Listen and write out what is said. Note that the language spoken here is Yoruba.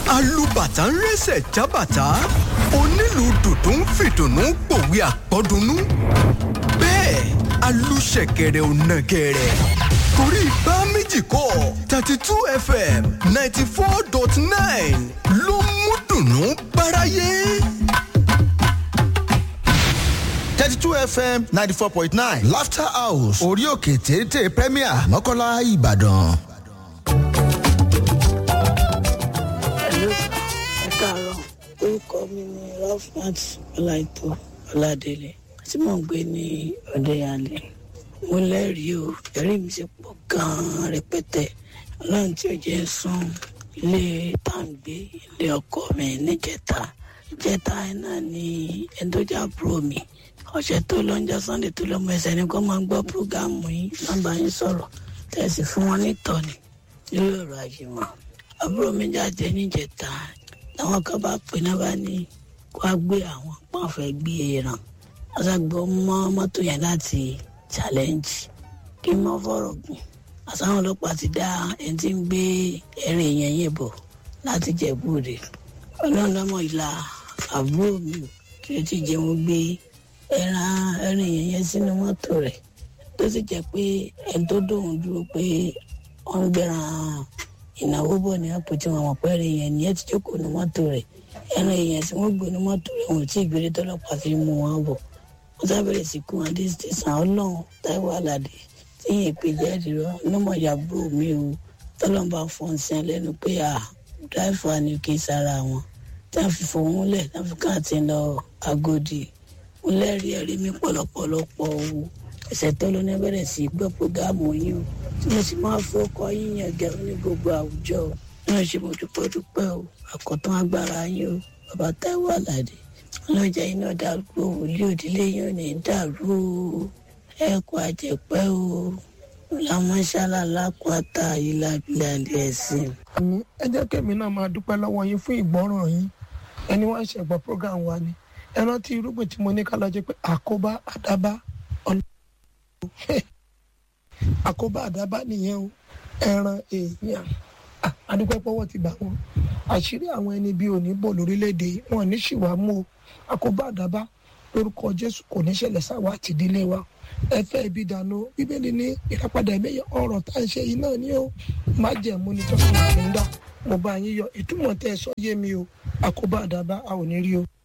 alùbàtà ń rẹ́sẹ̀ jábàtà onílù dùdú ń fìdùnnú pòwe àpọ́dúnú bẹ́ẹ̀ alùṣẹ̀kẹ̀rẹ̀ ò nàgẹ̀rẹ̀ torí bá méjì kọ́ thirty two fm ninety four dot nine ló mú dùnnú báráyé. thirty two fm ninety four point nine laughter house orí òkè téńté premier mọ́kànlá ìbàdàn. Hello, ẹ káàárọ̀ orúkọ mi ni rafat ọláìtó ọládélé tí mò ń gbé ní ọdẹyàlẹ mo lẹ́rìí o ẹ̀rí mi ti pọ̀ gan-an rẹpẹtẹ ọlọ́run tí ò jẹ́ sùn ilé tàǹgbé ilé ọkọ mi níjẹta ìjẹta náà ni ẹni tó já búrò mi ọ̀sẹ̀ tó lọ́njọ́ sunday tó lọ́mọ ẹsẹ̀ ni kò máa ń gbọ́ púrógámù yín nọ́mbà yín sọ̀rọ̀ tẹ̀sí fún wọn nítọ́ni lórí ọ̀rọ̀ àjùmọ̀ àbúrò mi jáde níjẹta làwọn kan bá pè náà bá ní kó a gbé àwọn pọ́n fẹ́ gbé ẹran aṣàgbọ́ mọ́ mọ́tò yẹn láti challenge kí n mọ́ fọ̀rọ̀ gùn àtàwọn ọlọ́pàá ti dá ẹni tí ń gbé ẹrin yẹn yẹn bọ̀ láti jẹ̀búrè ọlọ́run lọ́mọ ìlà àbúrò mi ò tí ó ti jẹun gbé ẹran ẹrin yẹn yẹn sínú mọ́tò rẹ̀ tó sì jẹ́ pé ẹni tó dóhùn dúró pé wọ́n ń gbẹ̀ràn ìnáwó bọ̀ ní àpò tí wọn mọ̀ pé ẹran yẹn ni ẹ ti jókòó ní mọ́tò rẹ̀ ẹran yẹn tí wọ́n gbé ní mọ́tò rẹ̀ wọn ò tí ì gbére tọ́lọ́pàá fi mú wọn bọ̀ wọ́n sábẹ̀rẹ̀ sí kún adé tẹ̀sán ọlọ́run táíwò aládé tí yẹn pè jẹ́rìí rọ ọlọ́mọ ìyàbúrò mi o tọ́lọ́mọba fọ́n sí ẹ lẹ́nu pé à dáìfà ni kì í sára wọn tí wọ́n fi fòun lẹ̀ tí wọ́n fi káàtì lọ agodi mo lẹ́rìí ẹ̀rí mi pọ̀lọpọ̀lọpọ̀ o ẹ̀sẹ̀ tó ló ní bẹ̀rẹ̀ sí gbọ́ prógámù yín o tí mo sì máa fọkọ yín yẹn gẹ̀rún ní gbogbo àwùjọ o náà ṣe mo dúpẹ́ dúpẹ́ o àkọ́tán agbára yín o bàbá táíwò aládé ọlọ́jà iná dàrú òwúlé òdílé yín ò ní dàrú o ẹ̀kọ́ àjẹpẹ́ o làmọ́ṣálá lápáta ìlàbílẹ̀ ẹ̀sìn. àmì ẹ jẹ́ kẹ́mi náà máa dúpẹ́ lọ́wọ́ yín fún ìgbọ́ràn yín ẹni wọ́n ṣe gbọ́ program wa ni ẹ rántí irúgbìn tí mo ní ká lọ jẹ́ pé àkóbá àdábá ọlọ́run àkóbá àdábá nìyẹn o ẹran èèyàn Ah, adúpẹ́ pọ́wọ́ ti bà wọ́n àṣírí àwọn ẹni bíi òní bò lórílẹ̀‐èdè yìí, wọn ní ṣìwà mú o àkóbá àdábá lórúkọ jésù kò ní ṣẹlẹ̀ sáwà àti ìdílé wa ẹ fẹ́ ibi dànù bíbélì ní ìràpadà ẹ̀mẹ́yẹ ọ̀rọ̀ tá à ń ṣe yìí náà ni ó má jẹ̀mú ni tọ́sán ìpínlẹ̀ mo bá yín yọ ìtumọ̀ tẹ́ ẹ sọ yé mi o àkóbá àdábá a ò ní rí o.